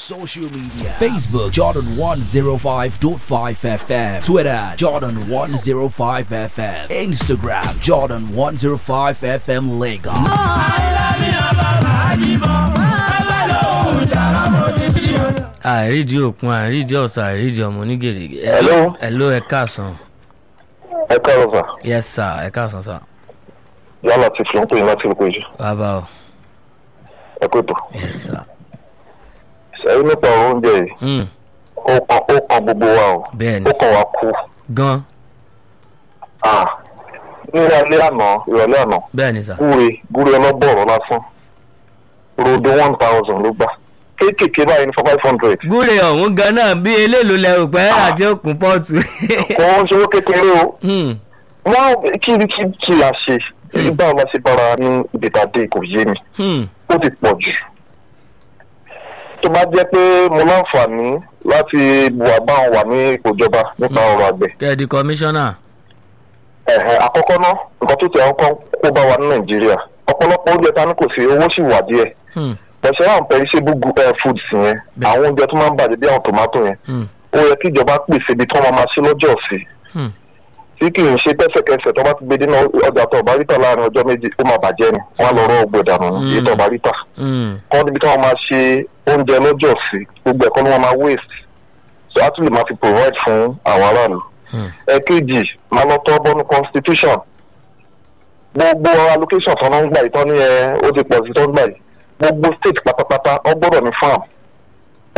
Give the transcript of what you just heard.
social media Facebook Jordan 105.5 FM Twitter Jordan 105 FM Instagram Jordan 105 FM Lagos. àìrídìí òkun àìrídìí ọ̀sà àìrídìí ọmọ onígèrègè. Hello. hello ẹ káàsán. ẹ káàárọ̀ sà yes sir ẹ káàsán sir. yálà ti fi ń pè yín láti rí péjú bàbá o ẹ kó ètò yes sir. ṣẹ́yìn nípa ọ̀rọ̀ oúnjẹ yìí Mm, ó kan ó kan gbogbo wa o bẹ́ẹ̀ni ó kàn wá kú gan Ah, ní alẹ́ àná ìrọ̀lẹ́ àná bẹ́ẹ̀ni sir. gúre gúre ọlọ́bọ̀ọ̀rọ̀ lásán rodo one thousand ló gbà kéékèèké báyìí ní five hundred gúre ọ̀hún gan náà bí eléèlò lẹ́rù pẹ́ àti òkun pọ́ọ̀tù. kò ń ṣe owó kékeré o Mm, wọ́n kí kí kí la ṣe báwo la ṣe bára ní ìdètàdé kò yé mi mm, ó ti pọ̀ jù tó bá jẹ́ pé mo láǹfààní láti wà báwọn wà ní ipò ìjọba nípa ọrọ̀ àgbẹ̀ kẹ́ẹ̀dì kọmíṣánná. ẹ̀hẹ̀ àkọ́kọ́ náà nǹkan tó ti àwọn kan kó bá wa ní nàìjíríà ọ̀pọ̀lọpọ̀ oúnjẹ ta ni kò sí owó sì wà díẹ̀ Mm, pẹ̀sẹ̀ àwọn perishable gu- eh, foods yẹn Bẹ́ẹ̀. àwọn oúnjẹ tó máa ń bàjẹ́ bí àwọn tòmátò yẹn mm, ó yẹ kí ìjọba pèsè ibi tí wọ́n máa máa ṣe lọ́jọ́ sí mm, tí kì í ṣe pẹ́sẹ̀kẹsẹ̀ tó bá ti gbé dínà ọjà tó ọba ríta láàrin ọjọ́ méjì ó máa bàjẹ́ ni wọ́n á lọ rọ́ ọgbẹ́ dànù Mm. èyí tó ọba ríta mm, kọ́ níbi tí wọ́n máa ṣe oúnjẹ lọ́jọ́ sí gbogbo ẹ̀kọ́ ni wọ́n máa waste so á tún lè máa fi provide fún àwọn aráàlú mm. ẹ̀kejì máa lọ tọ́ bọ́nu constitution gbogbo allocation tó ń gbà yìí tán ní ẹ ó ti pọ̀ sí tó ń gbà yìí gbogbo state pátápátá wọ́n gbọ́dọ̀ ní farm